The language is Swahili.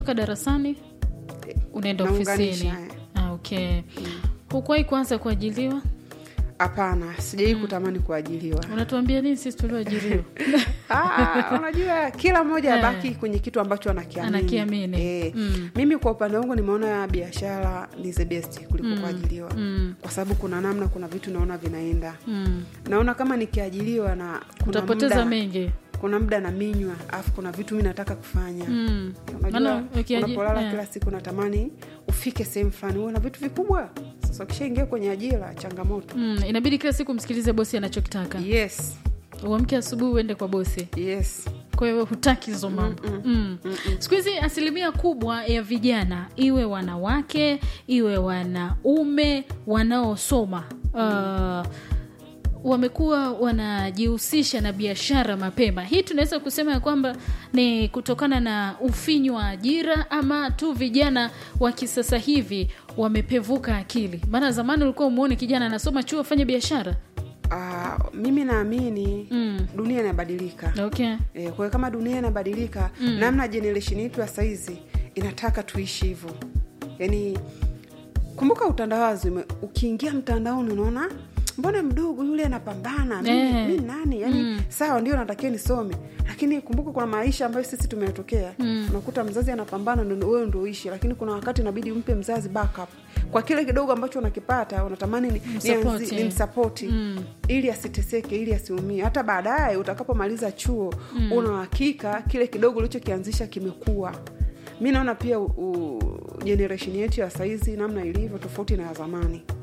toka darasani unaenda naunganisha, ofisini eh. ah, okay hukuwahi kuanza kuajiliwa hapana sijai kutamani kuajiliwa unatuambia nini sisi tulioajiriwa Ah, unajua kila mmoja Eh. abaki kwenye kitu ambacho anakiamini, Anakiamini. Eh. Mm. mimi kwa upande wangu nimeona biashara ni the best kuliko kuajiliwa mm. kwa sababu kuna namna kuna vitu naona vinaenda mm. naona kama nikiajiliwa na kuna utapoteza muda, mengi kuna muda na minywa alafu kuna vitu mi nataka kufanya mm. unajua Maana ukiaji- unapolala eh. kila siku natamani ufike sehemu fulani uwe na vitu vikubwa sasa ukishaingia kwenye ajira changamoto Mm. inabidi kila siku msikilize bosi anachokitaka yes uamke asubuhi uende kwa bosi yes kwa hiyo hutaki hizo mambo mm. siku hizi asilimia kubwa ya vijana iwe wanawake iwe wanaume wanaosoma uh, wamekuwa wanajihusisha na biashara mapema hii tunaweza kusema ya kwamba ni kutokana na ufinyu wa ajira ama tu vijana wa kisasa hivi wamepevuka akili maana zamani ulikuwa umuone kijana anasoma chuo afanye biashara Ah, mimi naamini Mm. dunia inabadilika okay e, kwa hiyo kama dunia inabadilika mm. namna generation yetu ya saizi inataka tuishi hivyo yaani kumbuka utandawazi ume- ukiingia mtandaoni unaona mbona mdogo yule anapambana mimi, Eh. mi nani yani sawa ndio natakiwa nisome lakini kumbuka kuna maisha ambayo sisi tumetokea mm. unakuta mzazi anapambana ndo wewe ndo uishi lakini kuna wakati inabidi umpe mzazi backup kwa kile kidogo ambacho unakipata unatamani ni, Msapoti. nianzi- nimsapoti mm. ili asiteseke ili asiumie hata baadaye utakapomaliza chuo mm. una uhakika kile kidogo ulichokianzisha kimekuwa mi naona pia u, u, generation yetu ya saizi namna ilivyo tofauti na ya zamani